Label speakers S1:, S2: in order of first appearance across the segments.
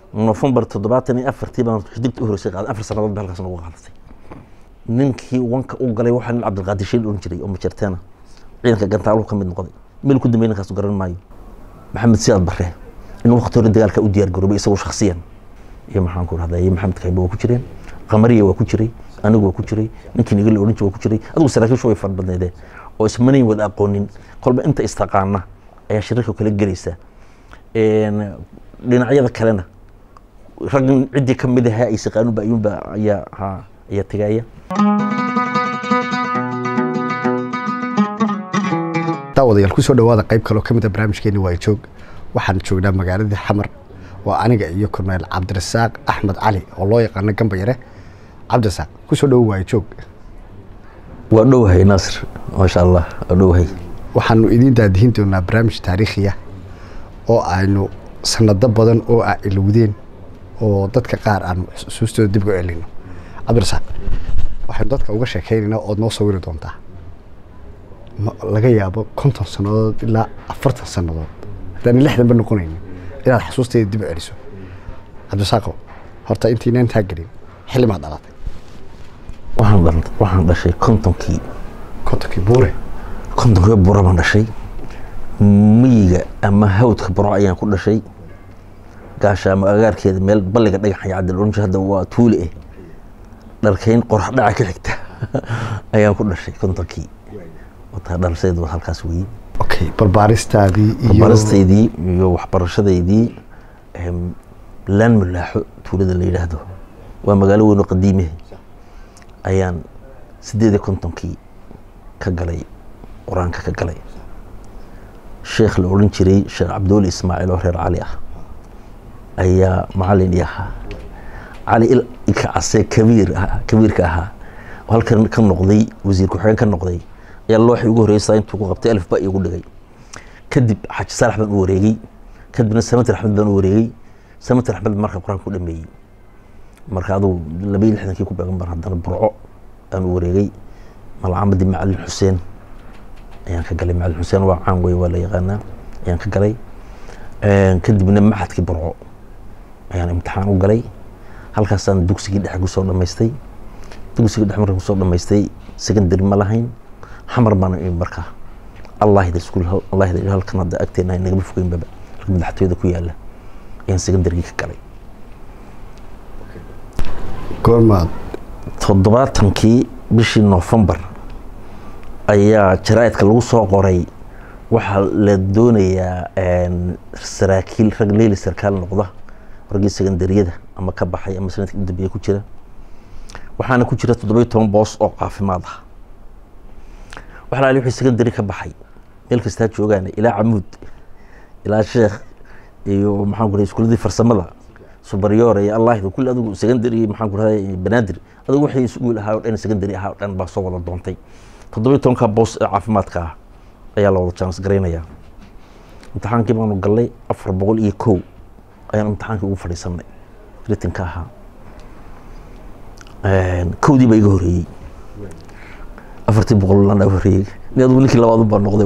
S1: nofembar toddobaatan iyo afartii baan xidigta u horeysay qaaday afar sannadood ba halkaas nagu qaadatay ninkii wanka u galay waxaa nin cabdilqaadir shiil oran jiray oo majarteena ciidanka gantaaluhu ka mid noqday meel ku dambeey ninkaas garan maayo maxamed siyaad bare in waqti hore dagaalka u diyaar garoobay isagoo shakhsiyan iyo maxaan ku rahdaa iyo maxamed kaybe waa ku jireen qamariya waa ku jiray anigu waa ku jiray ninkii nigala oran jiray waa ku jiray adigu saraakiishu way fara badnaydeen oo ismanayn wada aqoonin kolba inta istaqaana ayaa shirarka kala gelaysa dhinacyada kalena rag ciddii ka mid ahaa ay saqaanuba ayuunba ayaa ha ayaa tegaya
S2: daawadayaal kusoo dhawaada qayb kaloo ka mid a barnaamijkeeni waa joog waxaan joognaa magaaladii xamar waa aniga iyo korneyl cabdirasaaq axmed cali oo loo yaqaano gambayare cabdirasaaq kusoo dhawo waayo joog
S1: waa dhowahay naasir maasha allah waa dhowahay
S2: waxaanu idiin daadihin doonaa barnaamij taariikhiya oo aynu sanado badan oo ah ilowdeen oo dadka qaar aan xusuustooda dib u celino cabdirasaaq waxaynu dadka uga sheekeynaynaa ood noo sawiri doontaa laga yaabo konton sannadood ilaa afartan sannadood haddaan lixdanba noqonaynin inaad xasuusteeda dib u celiso cabdisaaqo horta intiina intaa gelin xilli maad dhalatay
S1: waxaan waxaan dhashay kontonkii
S2: kontonkii buure
S1: kontonkii buro baan dhashay miyiga ama hawdka buro ayaan ku dhashay gaasha ama agaarkeeda meel balliga dhagaxaya cabdil oranji hadda waa tuule eh dharkayn qorax dhaca ka xigta ayaan ku dhashay kontonkii wataa dhalashadaydu waa halkaas weeye
S2: okay barbaaristaadii iyo
S1: baristaydii iyo waxbarashadaydii laan mulaaxo tuulada la yidhaahdo waa magaalo weyn oo qadiimihe ayaan sideed iyo kontonkii ka galay qur-aanka ka galay sheekh la odhan jiray sheekh cabdiweli ismaaciil oo reer cali ah ayaa macalin i ahaa cali ilka case kabiir kabiirka ahaa oo halkan ka noqday wasiir ku-xigeen ka noqday ayaa looxii ugu horeysaa intuu ku qabtay alif ba igu dhigay kadib xaaji saalax baan u wareegey kadibna samatir axmed baan u wareegey samatir axmed marka qur-aanka ku dhameeyey marka adugu laba iyo lixdankii ku beegan baan haddana burco aan u wareegey malcamadii macalin xuseen ayaan ka galay macalin xuseen waa caan wey waa la yaqaanaa ayaan ka galay kadibna maxadkii burco ayaan imtixaan u galay halkaasaan dugsigii dhexe kusoo dhamaystay dugsigii dhexe markaan kusoo dhamaystay secondary ma lahayn xamar baana imi markaa allahida iskuul allahida halkan hadda agteena nagama fogeynbaba halka madaxtooyada ku yaala ayaan secondarygii ka galay
S2: goormaad
S1: toddobaatankii bishii novembar ayaa jaraa'idka lagu soo qoray waxaa la doonayaa saraakiil rag leeli sarkaal noqda raggii secondariyada ama ka baxay ama sanadkii u dambeeya ku jira waxaana ku jira toddoba iyo toban boos oo caafimaad ah waxa laali wixii secondary ka baxay meel kastaa joogaan ilaa camuud ilaa sheekh iyo maxaan ku rahay iskuuladii farsamada superior iyo allahida kulli adigu secondary maxaan ku rahay banaadir adigu wixii iskuul ahaa oo dhan secondary ahaa oo dhan baa soo wada doontay toddoba iyo tobanka boos ee caafimaadka ah ayaa la wada chance garaynayaa imtixaankii baanu gallay afar boqol iyo kow ayaan imtixaankii ugu fadhiisanay ritinka ahaa kowdii baa iga horeeyey afartii boqol lan horeeyey ni adugu ninkii labaad baa noqday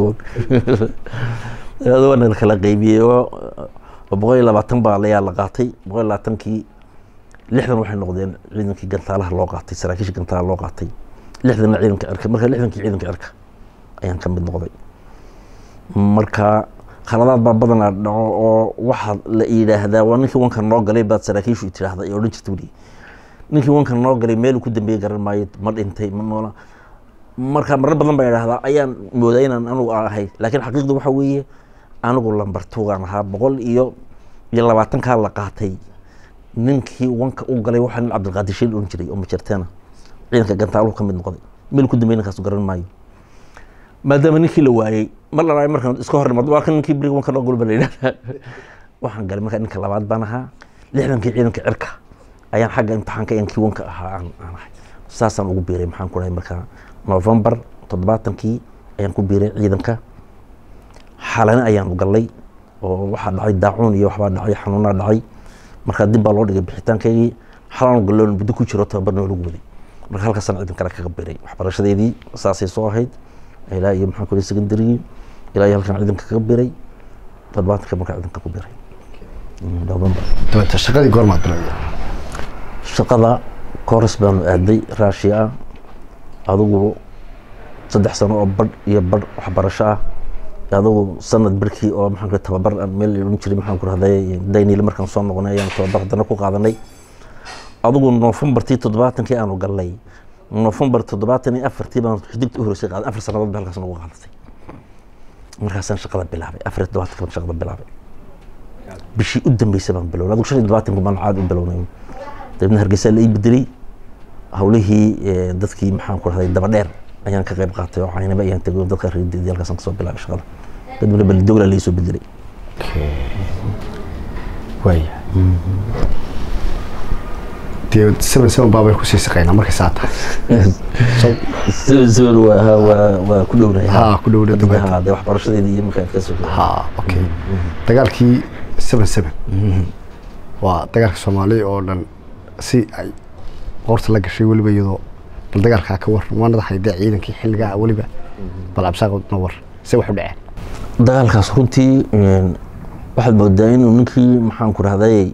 S1: waana la kala qaybiyey oo boqol iyo labaatan baa ayaa la qaatay boqol iyo labaatankii lixdan waxay noqdeen ciidankii gantaalaha loo qaatay saraakiisha gantaalaha loo qaatay lixdanna ciidanka cirka marka lixdankii ciidanka cirka ayaan ka mid noqday marka khaladaad baa badanaa dhaco oo waxaa la yidhaahdaa waa ninkii wanka noo galay baad saraakiishu tiraahda ay odhan jirta weli ninkii wanka noo galay meeluu ku dambeeye garan maayo ma dhintay ma noola marka marar badan baa idhaahdaa ayaan moodaa inaan anugu ahay laakiin xaqiiqda waxa weeye anigu lambar tugaan ahaa boqol iyo iyo labaatankaa la qaatay ninkii wanka u galay waxaa nin cabdilqaadir shiil oran jiray oo majarteena ciidanka gantaaluhu ka mid noqday meel ku dambeey ninkaas garan maayo maadaama ninkii la waayey mar la markaan iska hor imaado waa kan ninkii beriga wanka noo galo ba la yidhahdaa waxaan galay markaa ninka labaad baan ahaa lixdankii ciidanka cirka ayaan xagga imtixaanka ayaan kii wanka ahaa aan aan ahay saasaan ugu biiray maxaan ku dhahay markaa novembar toddobaatankii ayaan ku biiray ciidanka xalane ayaanu gallay oo waxaa dhacay daacuun iyo waxbaa dhacay xanuunaa dhacay markaa dib baa loo dhigay bixitaankaygii xalaanu galloon muddo ku jiro tababar noo lagu waday marka halkaasaan ciidan kale kaga biiray waxbarashadeydii saasay soo ahayd ilaa iyo maxaan ku dhahay secondarygii ilaa iyo halkaan ciidanka kaga biiray toddobaatanka markaa ciidanka ku biiray november
S2: dabeeta shaqadii goormaad bilowday
S1: shaqada kores baanu aaday raashiya ah adigu saddex sano oo badh iyo badh waxbarasho ah adigu sanad barkii oo maxaan ku tababar aan meel odhan jiray maxaan ku rahday dayniile markaan soo noqonay ayaan tababar haddana ku qaadanay adigu noofembartii toddobaatankii aanu galnay noofembar toddobaatan iyo afartii baan xidigta u horeysay qaaday afar sannadood ba halkaas nagu qaadatay markaasaan shaqada bilaabay afar iyo toddobaatanka baan shaqada bilaabay bishii u dambeysay baan bilownay adigu shan iyo toddobaatanka baan caad u bilownay dabeedna hargeysa la ii bedelay hawlihii dadkii maxaan ku rahday daba dheer ayaan ka qayb qaatay oo caynaba ayaan tegay oo dadka reerdiyay halkaasaan kasoo bilaabay shaqada kadibna beledogla la ii soo bedelay
S2: waaya dee seven seven baabay kusii shaqeynaa markay saa tahay
S1: seven seven waa ha waa waa ku dhownahay
S2: Ha, ku dhowna
S1: Kadibna,
S2: dumaad.
S1: ha dee waxbarashadeeda iyo markaan ka soo
S2: ha okay dagaalkii seven seven waa dagaalka soomaaliya oo dhan si ay qoorta la gashay weliba iyadoo bal dagaalkaa ka war waa nadaxay dee ciidankii xilligaa weliba bal cabsaaq na war se wax u dhaceen
S1: dagaalkaas runtii een, waxaad moodaa inuu ninkii maxaan ku rahday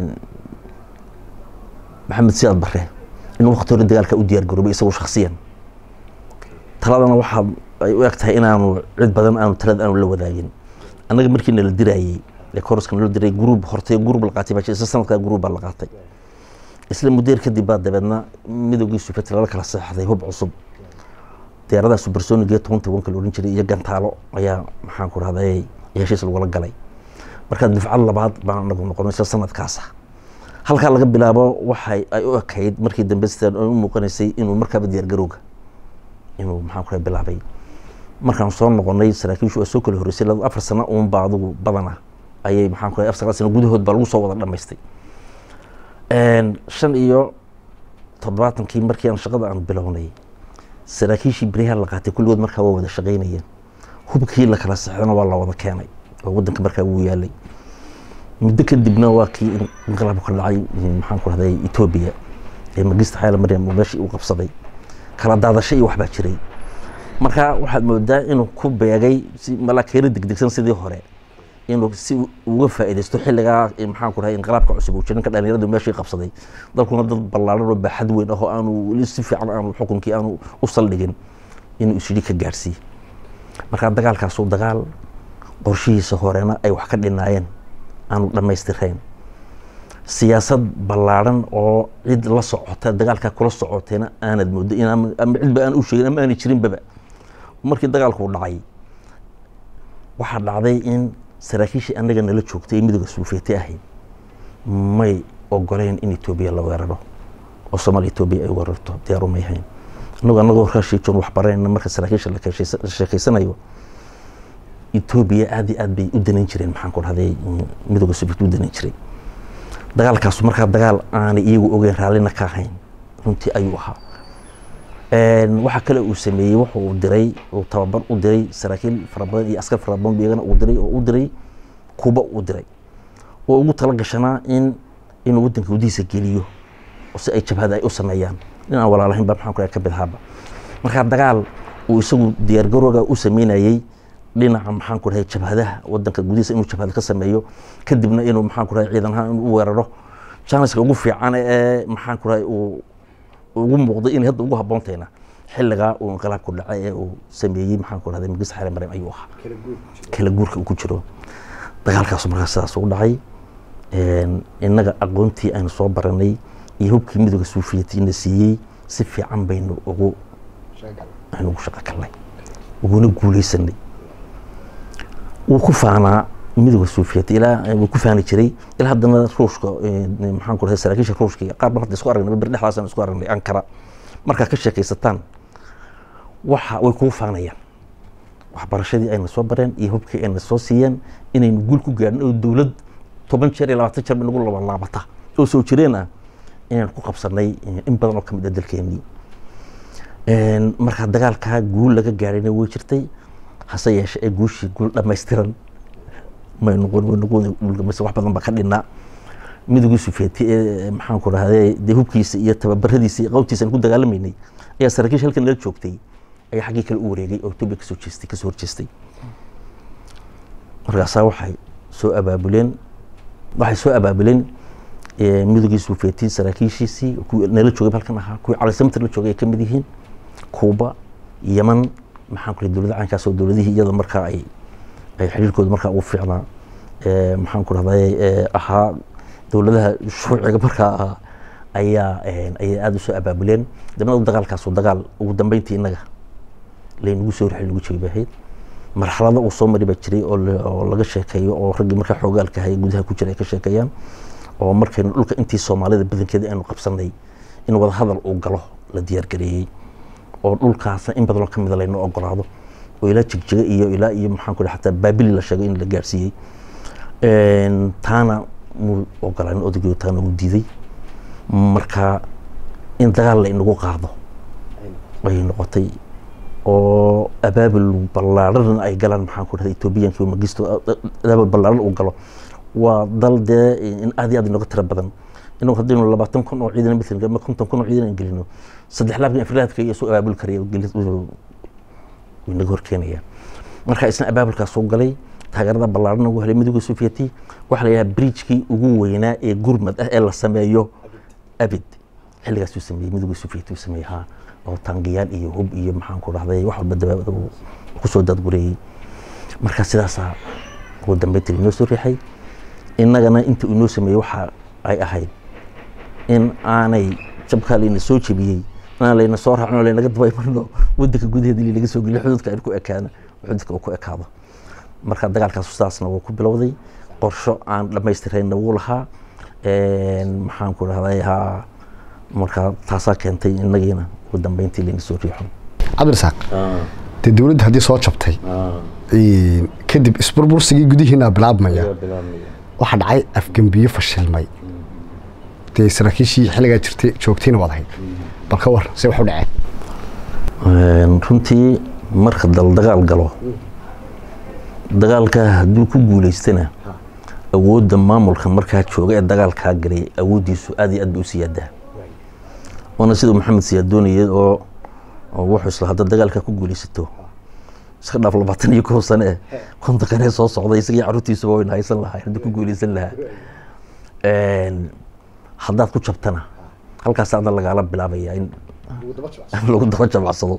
S1: maxamed siyaad bare inuu waqti hore dagaalka u diyaar garoobay isagu shaksiyan taladana waxa ay u eg tahay inaanu cid badan aanu talada aanu la wadaagin annaga markii nala dirayey ee koroska nala diray gruub hortay gruub la qaatay baa jira isla sanadkaa gruub baa la qaatay isla muddeer kadib baa dabeedna midowgii sufet lala kala seexday hub cusub diyaaradaha supersonic ee tobanka wanka la odhan jiray iyo gantaalo ayaa maxaan ku rahday heshiis lagula galay marka dufcad labaad baan anagu noqonay isla sanadkaasa halkaa laga bilaabo waxay ay u ekayd markii dambe sidan ay u muuqanaysay inuu markaaba diyaargarowga inuu maxaan ku rahay bilaabay markaan soo noqonay saraakiishu waa soo kala horreysay laba afar sano uunba adigu badana ayay maxaan ku rahay afar sagaal sano gudahood baa lagu soo wada dhammaystay shan iyo toddobaatankii markii aan shaqada aan bilownay saraakiishii beriyaha la qaatay kulligood markaa waa wada shaqaynayeen hubkii la kala saxdana waa la wada keenay oo waddanka markaa wuu yaalay muddo kadibna waa kii inqilaabku ka dhacay maxaan ku rahday etoobiya ee magista xayla maryam uu meeshii uu qabsaday kala daadasho iyo waxbaa jiray marka waxaad moodaa inuu ku beegay si malaakeena degdegsan sidii hore inuu si uga faa'iidaysto xilligaa maxaan ku rahay inqilaabka cusub uu jirin ka dhalinyaradu meeshii qabsaday dalkuna dad ballaaran oo baaxad weyn ah oo aanu weli si fiican aanu xukunkii aanu u saldhigin inuu isyidhi ka gaarsiiye marka dagaalkaasuu dagaal qorshihiisa horena ay wax ka dhinaayeen aanu dhammaystirayn siyaasad ballaaran oo cid la socota dagaalkaa kula socoteena aanad moodo in ama cidba aan u sheegin ama aanay jirinbaba markii dagaalku dhacay waxaa dhacday in saraakiishii annaga nala joogtay ee midooda suufeeti ahayd may ogoleyn in etoobiya la weeraro oo soomaaliya etoobiya ay weerarto diyaaru may hayn annagoo annagoo raashiijoon waxbarayna marka saraakiisha la sheekeysanayo etoobiya aad iyo aad bay u danayn jireen maxaan ku dhahday midooda suufeeti u danayn jiray dagaalkaasu markaa dagaal aanay iyagu ogeyn raallina ka ahayn runtii ayuu ahaa waxaa kale uu sameeyey wuxu uu diray uu tababar u diray saraakiil fara badan iyo askar fara badan iyagana uu diray oo u diray kuba uu diray oo ugu tala gashanaa in inuu waddanka gudihiisa geliyo oo si ay jabhada ay u sameeyaan in aan walaalahayn ba maxaan ku ka bidhaaba markaa dagaal uu isagu diyaargarooga u sameynayey dhinaca maxaan ku dhahay jabhadaha waddanka gudihiisa inuu jabhada ka sameeyo kadibna inuu maxaan ku dhahay ciidan ahaan inuu u weeraro janiska ugu fiican ee maxaan ku dhahay uu ugu muuqday inay hadda ugu habboontayna xilligaa uu inqilaabku dhacay ee uu sameeyey maxaan ku dhahday magis xare maryam ayuu ahaa kala guurka uu ku jiro dagaalkaasu markaa sidaas ugu dhacay innaga aqoontii aynu soo baranay iyo hubkii midooda suufiyatiina siiyey si fiican baynu ugu aynu ugu shaqo galnay uguna guuleysanay wuu ku faanaa midooda suufiyati ilaa wuu ku faani jiray ilaa haddana ruushka maxaan ku dhahay saraakiisha ruushka qaar baan hadda isku aragnay bir dhexdaasaan isku aragnay ankara markaa ka sheekaysataan waxa way kuu faanayaan waxbarashadii ayna soo bareen iyo hubkii ayna soo siiyeen inaynu guul ku gaadhin oo dowlad toban jeer iyo labaatan jeer bay nagu labalaabata oo soo jireen ah inaynu ku qabsanay in badan oo kamid ah dalkeenii markaa dagaalkaa guul laga gaadhayna way jirtay hase yeeshe ee guushii guul dhammaystiran may noqon way noqon wax badan baa ka dhinaa midowgii sufeeti ee maxaan ku dhahday dee hubkiisa iyo tababaradiisa iyo qawtiisa aan ku dagaalamaynay ayaa saraakiisha halkan nala joogtay ayaa xaggii kale u wareegay oo etoobiya kasoo jeestay kasoo horjeestay markaasaa waxay soo abaabuleen waxay soo abaabuleen midowgii suufeetiin saraakiishiisii kuwii nala joogay halkan ahaa kuwii calisamtir la joogay ay ka mid yihiin kuuba yeman maxaan ku dowladda caynkaas oo dowladihii iyada markaa ay ay xiriirkooda markaa ugu fiicnaa maxaan ku rahday ahaa dowladaha shuuciga markaa ahaa ayaa ayay aada usoo abaabuleen dabna dagaalkaasoo dagaal ugu dambeyntii innaga laynagu soo rixay lagu jebay ahayd marxalado uu soo mari baa jiray oo laga sheekeeyo oo raggii markaa xoogaalka haya gudaha ku jira ay ka sheekeeyaan oo markaynu dhulka intii soomaalida badankeeda aynu qabsanay in wada hadal uu galo la diyaargareeyey oo dhulkaasna in badanoo kamida laynu ogolaado oo ilaa jigjiga iyo ilaa iyo maxaan ku xataa baabili la sheegay in la gaarsiiyey taana muu ogolaanin odaygiio taana uu diiday marka in dagaal la inagu qaado ayay noqotay oo abaabul ballaarhan ay galaan maxaan ku dhahda etoobiyankii magisto abaabul ballaarhan uu galo waa dal dee in aad iyo aad inooga tiro badan inagu haddaynu labaatan kun oo ciidan mithlan ama konton kun oo ciidan aan gelino saddex laabkan afrilaadka iyo soo abaabul karaya inaga horkeenaya marka isna abaabulkaas soo galay taageerada ballaarhan ugu helay midowga sovieti waxaa la yidhaha bridgekii ugu weynaa ee gurmad ah ee la sameeyo abid xilligaas uu sameeyey midowga sovieti uu sameeyey haa oo taangiyaal iyo hub iyo maxaan ku dhahday wax walba dabaabada uu kusoo daadgureeyey marka sidaasaa ugu dambeyntii inoo soo riixay innagana inta uu inoo sameeyey waxa ay ahayd in aanay jabkaa layna soo jebiyey inaan layna soo raacno laynaga dabaymarno wadanka gudaheeda ili laga soo geliyo xuduudka aynu ku ekaana xuduudka uu ku ekaado marka dagaalkaas sidaasna wuu ku bilowday qorsho aan dhammaystirayna wuu lahaa maxaan ku dhahday haa marka taasaa keentay inagiina ugu dambeyntii layna soo riixo
S2: cabdirasaaq dee dowladda haddii soo jabtay kadib isburbursigii gudihiina bilaabmaya waxaa dhacay afgembiyo fashilmay dee saraakiishii xilligaa jirtay joogtayna waad ahayd bal ka war se wax u dhaceen
S1: runtii marka dal dagaal galo dagaalka hadduu ku guulaystana awoodda maamulka markaa jooga ee dagaalkaa galay awooddiisu aad iyo aad bay u siyaadaa waana siduu maxamed siyaad doonayay oo wuxuu isla hadda dagaalka ku guulaysato iska dhaaf labaatan iyo kow sane eh konta kanee soo socday isagii carruurtiisuba wayna haysan lahaa haddii ku guulaysan lahaa haddaad ku jabtana halkaas adna lagaala bilaabaya in lagu daba jabacsado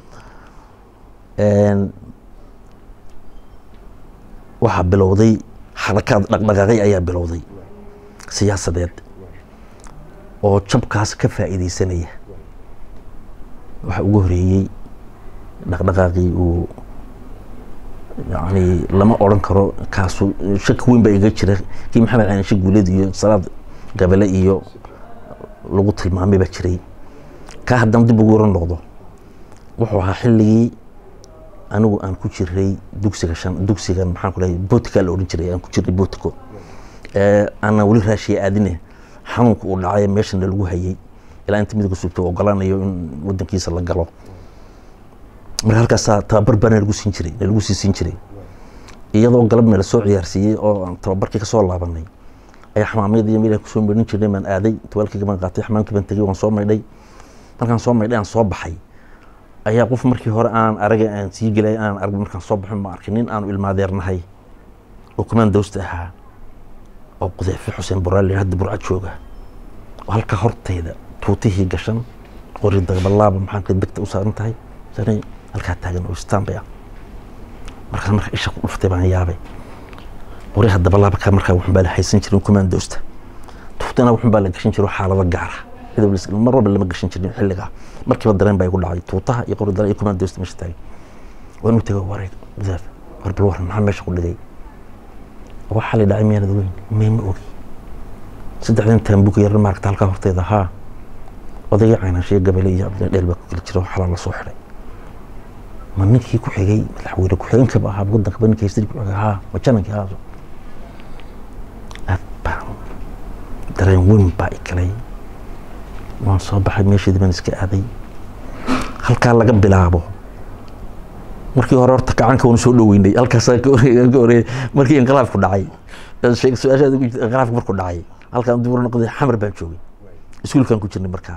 S1: waxaa bilowday xarakaad dhaqdhaqaaqay ayaa bilowday siyaasadeed oo jabkaas ka faa'iidaysanaya waxaa ugu horeeyey dhaqdhaqaaqii uu yani lama odran karo kaasu shaki weyn baa iga jira kii maxamed cali shek guuled iyo salaad gabale iyo lagu tilmaamay baa jiray kaa haddana dib ugu oran noqdo wuxuu ahaa xilligii anigu aan ku jiray dugsiga shan dugsigan maxaan ku lehay botika la odhan jiray aan ku jiray botiko aanan weli raashiya aadine xanuunka uu dhacay meeshana lagu hayay ilaa inta midowga sugto ogolaanayo in wadankiisa la galo marka halkaasaa tababar baa nalagu siin jiray nalagu sii siin jiray iyadoo galabna la soo ciyaarsiiyey oo aan tababarkii kasoo laabanay ayaa xamaamyada iyo meelaan kusoo maydhin jirnay baan aaday tawaalkii baan qaatay xamaamkii baan tegey waan soo maydhay markaan soo maydhay aan soo baxay ayaa qof markii hore aan aragay aan sii gelay aan arag markaan soo baxin ma arkay nin aanu ilmaadeernahay oo kumaan dawsta ahaa oo qudeyfe xuseen buraali hadda burcad jooga oo halka hortayda tuutihii gashan qori dagabalaaba maxaan kale begta u saaran tahay saaran halkaa taagan oo istaanbay ah markaas marka isha ku dhuftay baan yaabay qoriha dabalaaba kaa markaa wuxun baa la haysan jirin kumaan dawsta tuutana wuxun baa la gashan jiro xaalado gaara mar walba lama gashan jirin xilligaa markiiba dareen baa igu dhacay tuutaha iyo qori dara iyo kumaan dawsta meesha taagay waan u tegay wareeg gudaaf war bal waran maxaa meesha ku dhigay waxaa la dhacay miyaanad ogeyn may ma ogi saddexdan taambuga yar maaragta halkaa horteeda haa odayga caynaanshiya gabale iyo cabdilla dheel baa ku kala jira xalaa la soo xidhay ma ninkii ku xigay madaxweyne ku-xigeenkaba ahaa wadankaba ninkii haystay ku xigay haa ma janankii haaso aad baan dareen weyn baa i galay waan soo baxay meesheedii baan iska aaday halkaa laga bilaabo markii hore horta gacanka waanu soo dhoweynay halkaasaa ka horeeyay markii inqilaabku dhacay su-aashaada ugu jirta inqilaabku markuu dhacay halkaan dib ura noqday xamar baan joogay iskuulkaan ku jirnay markaa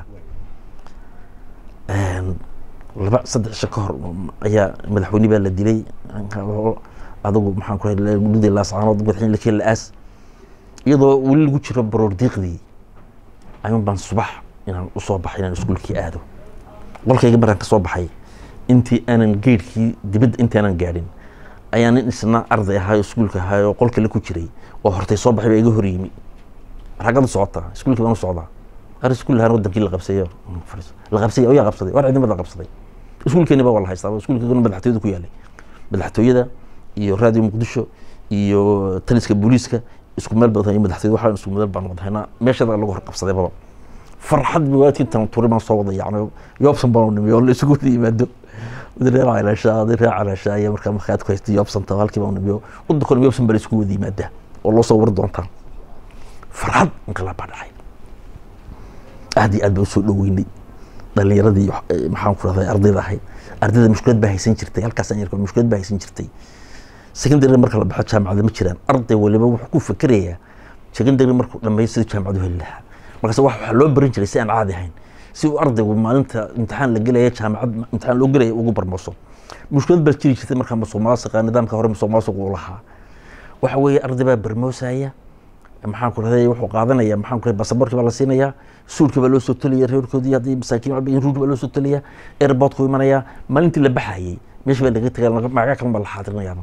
S1: laba saddex isha ka hor ayaa madaxweyne baa la dilay adigu maxaan ku dhudii laascaanood madaxweyne lakeen la-aas iyadoo weli lagu jiro baroordiiqdii ayuun baan subax inaan usoo baxay inaan iskuulkii aado qolkayga markaan ka soo baxay intii aanan geedhkii dibadda intii aanan gaadhin ayaa nin isna arday ahaa oo iskuulka ahaa oo qolka la ku jiray oo hortay soo baxay baa iga hor yimi ragad u socotaa iskuulkii baan u socdaa ar iskuul lahaan wadankii la qabsayo la qabsay oo yaa qabsaday war ciidamada qabsaday iskuulkeeni baa waa la haystaa iskuulkeeguna madaxtooyada ku yaalay madaxtooyada iyo raadiyo muqdisho iyo taliska booliiska isku meel badan iyo madaxtooyada waxaan isku meel baan wadahaynaa meeshada lagu hor qabsaday baba farxad biwaadkii tan turi baan soo wada yacni yoobsan baan u nimi oo la isugu wada yimaado reer calaashaa reer calaashaa iyo markaa markaad ku haystay yoobsanta halkii baan u nimi waddankona yoobsan baa la isugu wada yimaadaa oo loo soo wari doontaa farxad inqilaab baa dhacay aad iyo aad baa usoo dhoweynay dhalinyaradii maxaan ku rahday ardayda ahayd ardayda mushkilad baa haysan jirtay halkaasaan yarka mushkilad baa haysan jirtay secondary marka la baxo jaamacada ma jiraan arday waliba wuxuu ku fikerayaa secondary markuu dhameeyo sidii jaamacadu heli lahaa markaas wax waxaa loo baran jiray si aan caadi ahayn si uu ardaygu maalinta imtixaan la gelaya jaamacad imtixaan loo gelaya ugu barmooso mushkilad baa jiri jirtay markaa masuq maasuqa nidaamka hore masuq maasuq uu lahaa waxa weeye arday baa barmoosaya maxaan ku rahday wuxuu qaadanaya maxaan ku rahday basaboorkii baa la siinayaa suulkii baa loo soo tolaya reerkoodii haddii masaakiin walba ruuj baa loo soo tolaya airportku imanaya maalintii la baxayay meesha baa laga tegay magaca kalan baa la xaadirinayaa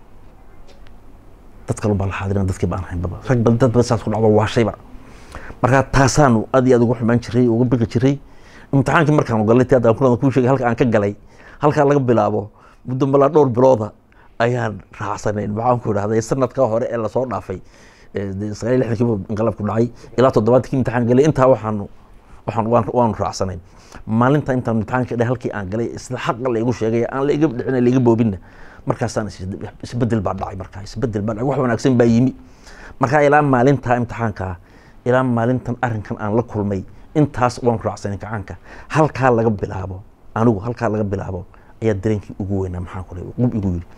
S1: dad kalan baa la xaadirina dadkii baan ahayn baba rag badan dad badan saas ku dhacdo waashayba markaa taasaanu aad iyo aad ugu xumaan jiray uga biqi jiray imtixaankii markaan galay tii haddaan kulan kuu sheegay halka aan ka galay halkaa laga bilaabo muddo malaa dhowr bilooda ayaan raacsanayn maxaan ku idhahday sanadka hore ee lasoo dhaafay sagaal iyo lixdankii buu inqilaabku dhacay ilaa toddobaadkii imtixaan galay intaa waxaanu waxaan waan waanu raacsanayn maalinta intaan imtixaanka dhahay halkii aan galay isla xaqa la igu sheegay aan la iga dhicin la iga boobinna markaasaan isbedel baa dhacay markaa isbedel baa dhacay wax wanaagsan baa yimi markaa ilaa maalintaa imtixaanka ilaa maalintan arrinkan aan la kulmay intaas waan raacsanay kacaanka halkaa laga bilaabo anigu halkaa laga bilaabo ayaa dareenkii ugu weynaa maxaan ku qub igu yidhi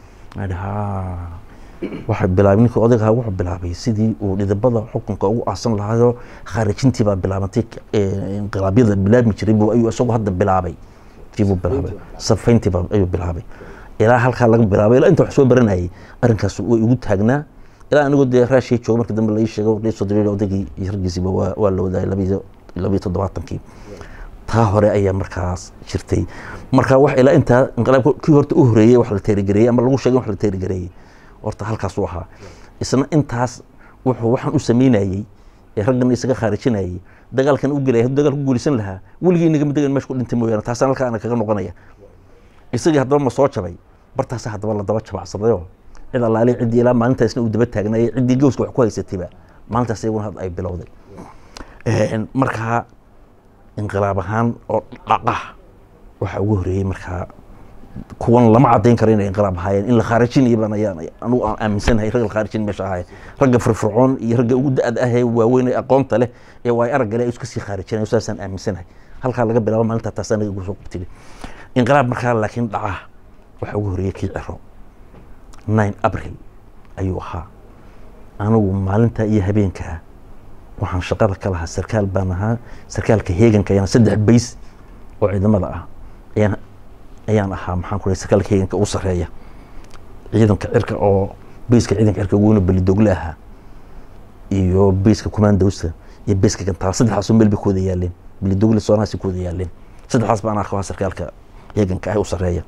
S1: waxay bilaabay ninkii odaygaha wuxuu bilaabay sidii uu dhidabada xukunka ugu aasan lahaayoo khaarijintii baa bilaabantay inqilaabyada bilaabmi jiray buu ayuu isagu hadda bilaabay tiibuu bilaabay safayntii baa ayuu bilaabay ilaa halkaa laga bilaabay ilaa inta wax soo baranayay arrinkaas way igu taagnaa ilaa anigoo dee raashiya jooga markii dambe lai sheego soo diriir odaygii iyo raggiisiiba waa waa la wadaayay labiyo labiyo toddobaatankii taa hore ayaa markaas jirtay marka wax ilaa intaa inqilaabka kii horta u horeeyey wax la teerigareeyey ama lagu sheegay wax la teerigareeyey horta halkaas u ahaa isna intaas wuxuu waxaan u sameynayey ee raggan isaga khaarijinayay dagaalkan u gelaya hadduu dagaal ku guulaysan lahaa weligii inagama degan meesha ku dhintay mooyaane taasaan halkaa ana kaga noqonaya isagii haddaba ma soo jabay bartaasa haddaba la daba jabacsadayoo cid allaali ciddii ilaa maalintaasna uu daba taagnayay ciddii gowska wax ku haysatayba maalintaas iyaguna had ay bilowday markaa inqilaab ahaan oo dhaqa waxaa ugu horeeyey markaa kuwan lama cadayn karo inay inqilaab ahaayeen in la khaarijinayo baan ayaan anugu aan aaminsanahay ragga la khaarijin meesha ahaayeen ragga firfircoon iyo ragga ugu da-da ah ee waaweyn ee aqoonta leh ee waay aragga leh iska sii khaarijinayo saasaan aaminsanahay halkaa laga bilaabo maalintaa taasaan naga gusoo qabtiri inqilaab markaa laakiin dhaca waxaa ugu horeeyey kii ciro nine abril ayuu ahaa anigu maalinta iyo habeenkaa waxaan shaqada ka lahaa sarkaal baan ahaa sarkaalka heeganka ayaan saddex bays oo ciidamada ah ayaan ayaan ahaa maxaan ku sarkaalka heeganka ugu sarreeya ciidanka cirka oo bayska ciidanka cirka ugu weyna belidogle ahaa iyo bayska commandowsta iyo bayska gantaal saddexdaasoo meel bay ku wada yaaleen belidogle soonaasi ku wada yaaleen saddexdaas baan ahaa sarkaalka heeganka ah u sarreeya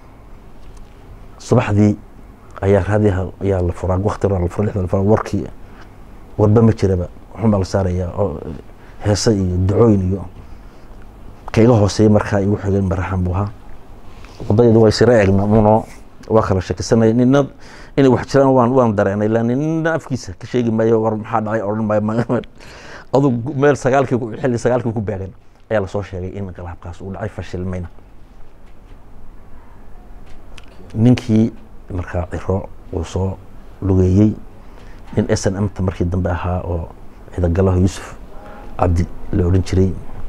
S1: subaxdii ayaa raadiyaha ayaa la furaa wakti la furaa lixda la furaa warkii warba ma jiraba waxun baa la saarayaa oo heese iyo ducooyin iyo kaiga hooseeya markaa igu xigeen maraxan buu ahaa wadadeedu way sira eegna uno waa kala shekisanay nina inay wax jiraan waan waan dareenay la nina afkiisa ka sheegi maayo war maxaa dhacay odhan maayo adu meel sagaalkii xilli sagaalkii ku beegan ayaa lasoo sheegay in inqilaabkaas uu dhacay fashilmayna ninkii markaa ciro uu soo lugeeyey nin s n mta markii dambe ahaa oo ciidagalaha yuusuf cabdi la odhan jiray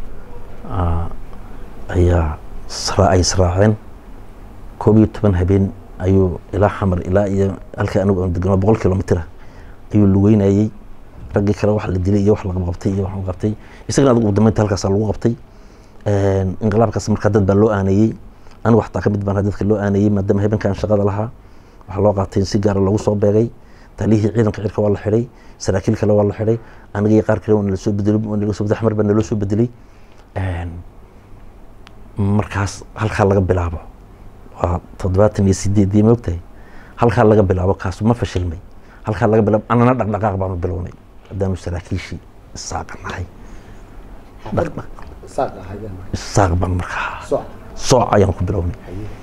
S1: ayaa ay israaceen koob iyo toban habeen ayuu ilaa xamar ilaa iyo halka anigu aan degano boqol kilomitr ayuu lugeynayey raggii kale wax la dilay iyo wax laqabqabtay iyo wax qabtay isagana adigu ugu dambeynta halkaasa lagu qabtay inqilaabkaas markaa dad baa loo aaneeyey anigu xataa ka mid baan dadka loo aaneeyey maadaama habeenkan shaqada lahaa waxaa loo qaatay in si gaara lagu soo beegay taliyihii ciidanka cirka waa la xidhay saraakiil kale waa la xidhay aniga iyo qaar kale waa nala soo bedelay waa nala soo axmar baa naloo soo bedelay markaas halkaa laga bilaabo waa toddobaatan iyo sideedii maogtahay halkaa laga bilaabo kaasu ma fashilmay halkaa laga bilaabo annana dhaqdhaqaaq baanu bilownay haddaanu saraakiishii isaaqa nahay isaaq baan markaa sooc ayaan ku bilownay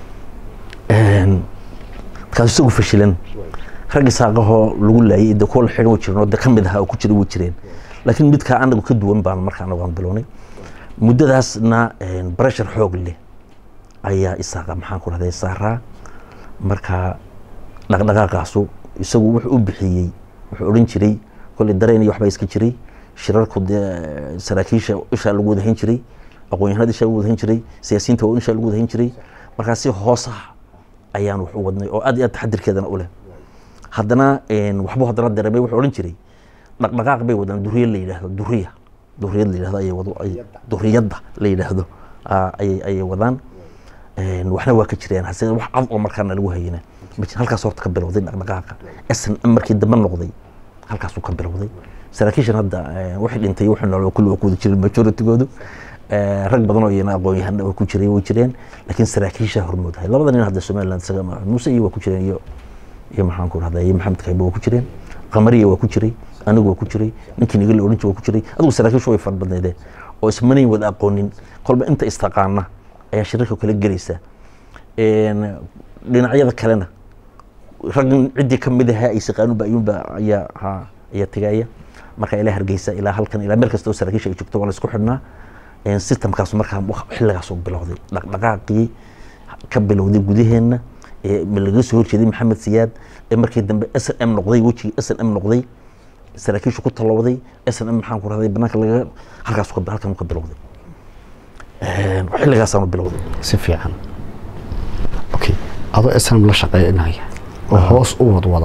S1: markaas isagu fashilan rag isaaqahoo lagu laayay de kuwa la xidhan wa jireen oo de ka mid ahaa oo ku jira way jireen laakiin midkaa anagu ka duwan baan markaa anagu aan bilownay muddadaasna breshar xoog leh ayaa isaaqa maxaan ku rahday saaraa markaa dhaqdhaqaaqaasu isagu wuxuu u bixiyey wuxuu odhan jiray kolley dareen iyo waxbaa iska jiray shirarku dee saraakiisha ishaa lagu wadahayn jiray aqoon-yahanada ishaa lagu wadahayn jiray siyaasiyiinta waa ishaa lagu wadahayn jiray markaa si hoos ah ayaan wax u wadnay oo aad iyo aad taxadirkeedana u leh haddana waxbuu haddana dareemay wuxuu odhan jiray dhaqdhaqaaq bay wadaan duriya la yidhaahdo duriya duriyad la yidhahdo ayay wado duriyadda la yidhaahdo ayay ayay wadaan waxna waa ka jireen hase wax cad oo markaana lagu hayana halkaas horta ka bilowday dhaqdhaqaaqa sn m markii dambe noqday halkaasuu ka bilowday saraakiishan hadda wixii dhintay wixii nool kulli waa ku wada jirin majoritygoodu rag badan oo iyana aqoon-yahana waa ku jiray way jireen laakiin saraakiisha hormoodahay labada nin hadda somaliland isaga muuse iyo waa ku jireen iyo iyo maxaan ku rahdaa iyo maxamed kayba waa ku jireen qamariya waa ku jiray anigu waa ku jiray ninkii niga la odhan jiray waa ku jiray adigu saraakiishu way fara badneedeen oo ismanayn wada aqoonin kolba inta istaqaana ayaa shirarka kala gelaysa dhinacyada kalena rag ciddii ka mid ahaa ay saqaanuba ayuunba ayaa ha ayaa tegaya marka ilaa hargeysa ilaa halkan ilaa meel kasta oo saraakiisha ay joogto waa la isku xidhnaa systemkaas markaa xilligaas bilowday dhaqdhaqaaqii ka bilowday gudaheenna laga soo horjeeday maxamed siyaad ee markii dambe s n m noqday wejigii s n m noqday saraakiishu ku talowday s n m maxaan ku rahday banaanka laga halkaas halkan ka bilowday xilligaasaanu bilowday
S2: si fiican okay adoo snm la shaqeynaya oo hoos u wadwada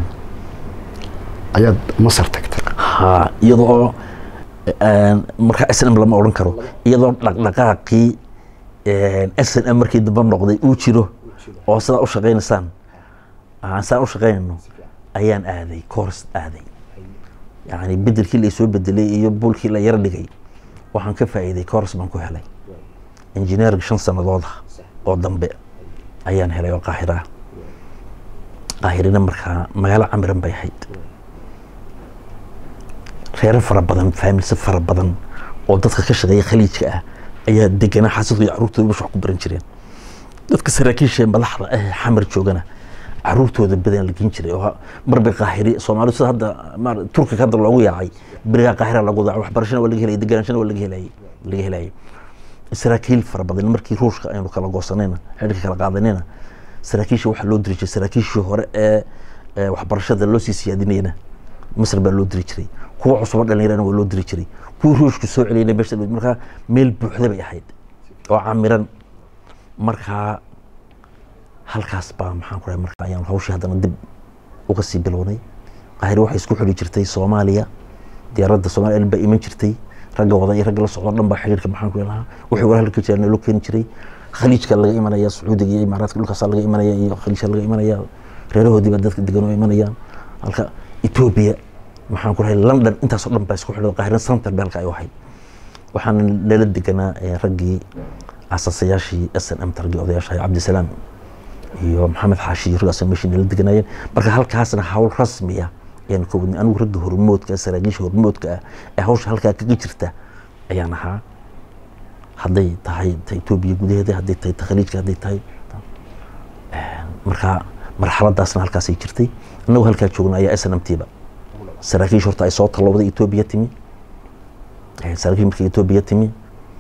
S2: ayaad masar tagtay
S1: ha iyadoo markaa s n m lama odhan karo iyadoo dhaqdhaqaaqii s n m markii dambe noqday uu jiro oo sidaa u shaqaynaysaan aan sidaan u shaqaynayno ayaan aaday coors aaday yani bedelkii la soo bedelay iyo buulkii la yaro dhigay waxaan ka faa'iiday coors baan ku helay engineering shan sanadooda oo dambe ayaan helay oo qaahira ah qaahirina markaa magaalo camiran bay ahayd reero fara badan faamilse fara badan oo dadka ka shaqeeya khaliijka ah ayaa deganaa xaasidku iyo carruurtooda bash wax ku baran jireen dadka saraakiisha ee madaxda ah xamar joogana caruurtooda badan la gen jiray oo marba qaahiri soomaalidu sida hadda ma turkiga hadda loogu yaacay berigaa qaahira lagu daaco waxbarashana waa laga helaya degenaanshana waa laga helayay laga helayay saraakiil fara badan markii ruushka aynu kala goosanayna xidhka kala qaadanayna saraakiisha waxaa loo diri jiray saraakiishii hore ee waxbarashada loo sii siyaadinayna masar baa loo diri jiray kuwa cusubo dhalinyarana waa loo diri jiray kuwii ruushka soo celiyana meesha markaa meel buuxda bay ahayd oo camiran markaa halkaas baa maxaan ku marka ayaan hawshii haddana dib uga sii bilownay qaahire waxay isku xidhi jirtay soomaaliya diyaaradda soomaaliya baa iman jirtay ragga wada iyo ragga la socdo dhan baa xiriirka maxaan ku lahaa wixii war halka jiraan loo keeni jiray khaliijka laga imanaya sacuudiga iyo imaaraadka dhulkaasa laga imanaya iyo khaliijka laga imanaya reerahoodii baa dadka degan oo imanayaan halka etoobiya maxaan ku rahay london intaasoo dhan baa isku xidhay qaahire center baa halka ay ahayd waxaana lala deganaa raggii asaasayaashii s n m targii odayaasha cabdisalaam iyo maxamed xaashi raggaas meeshii nala deganayeen marka halkaasna hawl rasmiya ayaan ka wadnay anigu ragga hormoodka saraakiisha hormoodka ah ee hawsha halkaa kaga jirta ayaan ahaa hadday tahay ta etoobiya gudaheeda hadday tahay ta khaliijka hadday tahay marka marxaladaasna halkaasay jirtay annagu halkaa joogna ayaa s n m t ba saraakiisha horta ay soo tallowday etoobiya timi saraakiish markay etoobiya timi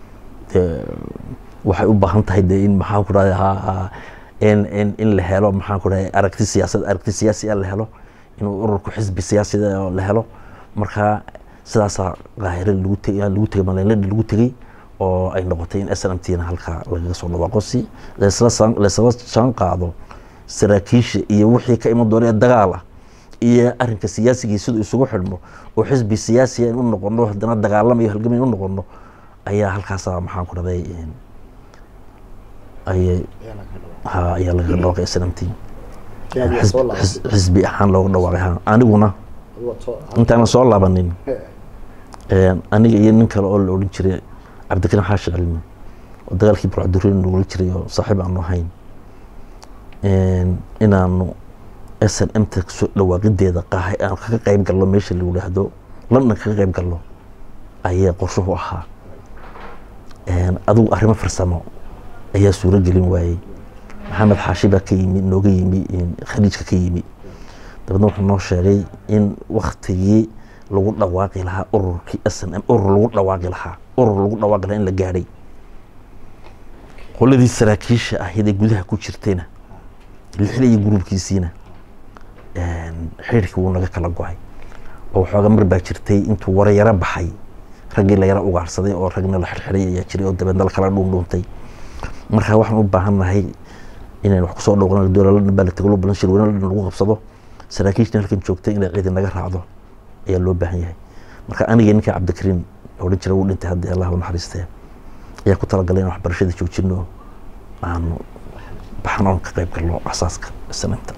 S1: waxay u baahan tahay de in maxaan ku rahda in in in la helo maxaan ku dhahay aragti siyaasad aragti siyaasi la helo inuu ururku xisbi siyaasida la helo marka sidaasaa qaahire lagu tegay lagu tegay maleyladhi lagu tegey oo ay noqotay in s n m t na halkaa lagaga soo dhawaaqo si laysla saan laysla saan qaado saraakiisha iyo wixii ka iman doona ee dagaal ah iyo arrinka siyaasigii siduu isugu xidhmo oo xisbi siyaasiya in u noqono haddana dagaalamayo halgamay in u noqono ayaa halkaasaa maxaan ku dhahday ayay ha ayaa lagaga dhawaaqay s n m t xis- xis- xisbi ahaan loogu dhawaaqay ha aniguna intaana soo laabanin een, aniga iyo nin kale oo la odhan jiray cabdikariim xaashi cilmi oo dagaalkii burcaduriin nagula jiray oo saaxiib aanu ahayn een, inaanu s n m ta soo dhawaaqideeda qaahay aan kaga qayb galno meesha la yidhaahdo london kaga qayb galno ayaa qorshuhu ahaa Een, adigu arrimo farsamo ayaa suuro gelin waayey maxamed xaashi baa ka yimi nooga yimi een, khaliijka ka yimi dabeedna wuxuu noo sheegay in waktigii lagu dhawaaqi lahaa ururkii s n m urur lagu dhawaaqi lahaa urur lagu dhawaaqi lahaa in la gaadhay qoladii saraakiisha ahayd ee gudaha ku jirtayna lixle iyo gruubkiisiina een, xidhiirkii wuu naga kala go-ay oo waxooga mar baa jirtay intuu wara yaro baxay raggii la yaro ugaarsaday oo ragna la xirxiray ayaa jiray oo dabeedna la kala dhuundhuuntay marka waxaan u baahannahay inaan wax kusoo dhowqan dowlala baa la tego loo balan shir weyne lagu qabsado saraakiishna halkan joogtay inay ciidan naga raacdo ayaa loo baahan yahay marka aniga ninka cabdikariin odhan jira wuu dhintay hadda allah u naxariistee ayaa ku talagalay in waxbarashada joojino aanu baxan oon ka qayb galno asaaska sanamta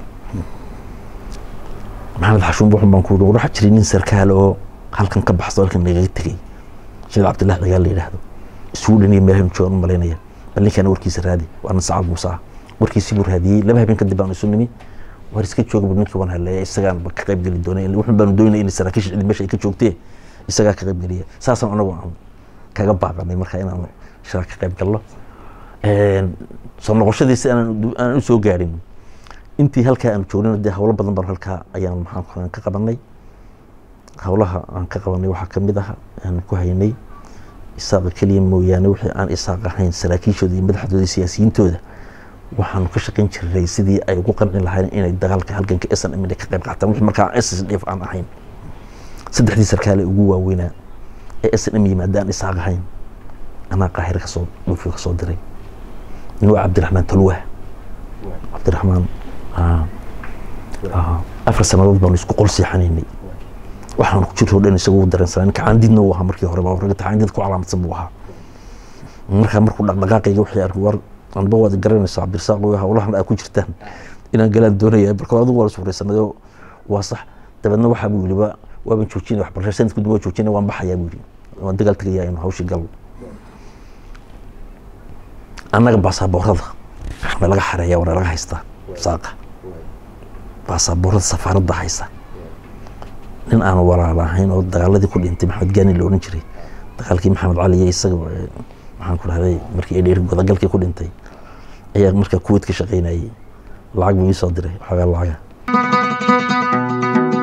S1: maxamed xashuun buxun baan ku yidhi waxaa jiray nin sarkaal oo halkan ka baxso halkan nagaga tegey sheekh cabdillahi dagaal la yidhaahdo sweden iyo meelahan joogan u malaynaya bal ninkaana warkiisa raadi waana sacad muuse ah warkiisii buu raadiyey laba habeen kadib baan isu nimi war iska jooga buu ninkii waan haleeya isagaan ba ka qayb geli doonay wuxun baanu doonay in saraakiisha cidi meesha ay ka joogtee isagaa ka qayb geliya saasaan anagu aan kaga baaqanay marka inaan shara ka qayb galno Een, soo noqoshadiisa aan aan u soo gaadhin intii halkaa aan joognay dee howlo badan baan halkaa ayaan maxaan ka qabanay howlaha aan ka qabanay waxaa kamid ah aan ku haynay isaaqa keliya mooyaane wixii aan isaaq ahayn saraakiishooda iyo madaxdooda iyo siyaasiyiintooda waxaanu ka shaqayn jiray sidii ay ugu qanci lahayn inay dagaalka halganka s n m ka qayb qaataan wixii markaa s s d f aan ahayn saddexdii sarkaale ugu waaweynaa ee s n m yimaada aan isaaq ahayn anaa qaahire kasoo dhulkii kasoo diray nin waa cabdiraxmaan talwah cabdiraxmaan ah, ah, afar sanadood baanu isku qol seexanaynay waxaan ku jirto dhan isagu dareensanaa ninka caandidna uu ahaa markii horeba ragga caandid ku calaamadsan buu ahaa markaa markuu dhaqdhaqaaqayga wixii arkay war anba waad garanaysaa cabdirasaaq oo howlahan aa ku jirtaan inaan galaan doonaya marka hore adigu waa la suuraysanay oo waa sax dabeedna waxaa buu yidhi waa waaban joojinay waxbarasho sanadka dib waa joojinay waan baxayaa buu yidhi waan dagaal tegayaa inu hawshii gal annaga baasaboorada ma laga xareeya wana laga haystaa saaqa baasaboorada safaaradda haysa nin aan walaal ahayn oo dagaaladii ku dhintay maxamed gaani la odhan jiray dagaalkii maxamed cali iyo isaga ee, maxaan ku dhahday markii ay dheeri godagalkii ku dhintay ayaa markaa kuwait ka shaqaynayay lacag buu ii soo diray waxoogaa lacaga